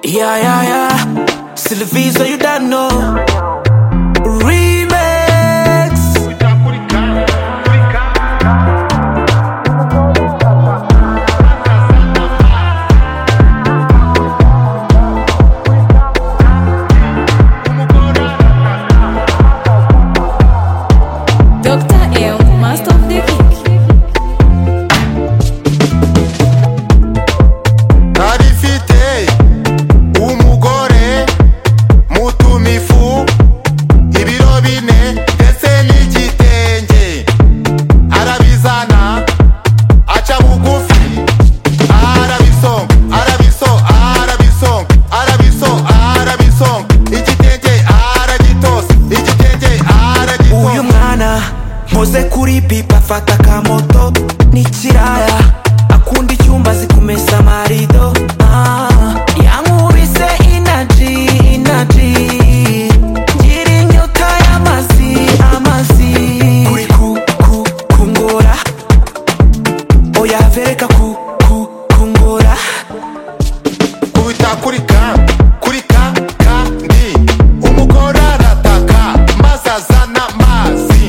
Yeah, yeah, yeah. Sylvie, so you don't know. Remix. Dr. M, Master of the Kick. Narifite umugore mutumifu ibiro bine ndetse n'igitenge arabizana aca bugufi arabisonga arabiso arabisonga arabiso arabisonga igitenge aragitosa igitenge uyu aragitosa mwana mpoze kuri pipa afata akamoto n'ikiraya akunda icyumba azi kumesa amarido Ah, yankubise inaji inaji ngira inyota y'amazi amazi kuri ku ku kungora oya vereka ku ku kungora kubita kuri ka kuri ka kandi umugore arataka maze azana amazi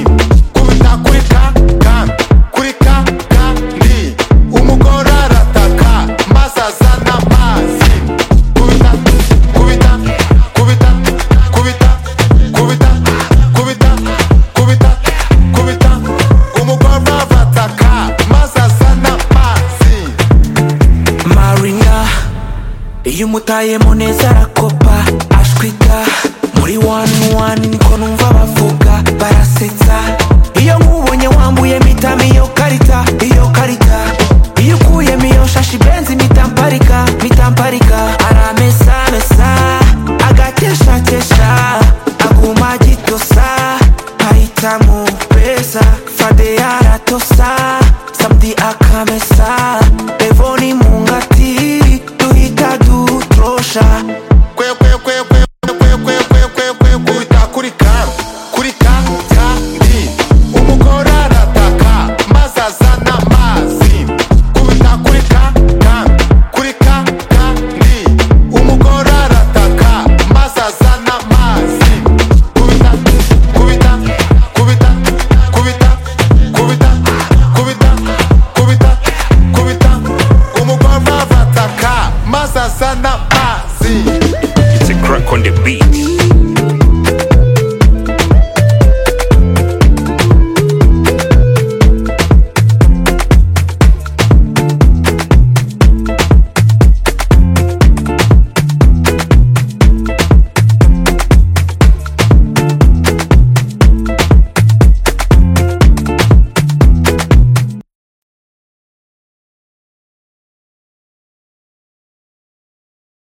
kubita kuri ka ka kuri ka kandi umugore arataka maze azana amazi kubita kubita kubita kubita kubita kubita kubita kubita umugore arataka maze azana amazi maringa iyo umutayemo neza arakopa ashwita muri wani wani niko numva bavuga barasetsa iyo nkubonye wambuye mitamo iyo karita iyo karita iyo ukuyemo iyo shashi benzi mitamparika mitamparika aramesamesa agateshakesha aguma agitosa ahitamo pesa fade yaratosa samdi akamesa evoni mungati duhita dutrosha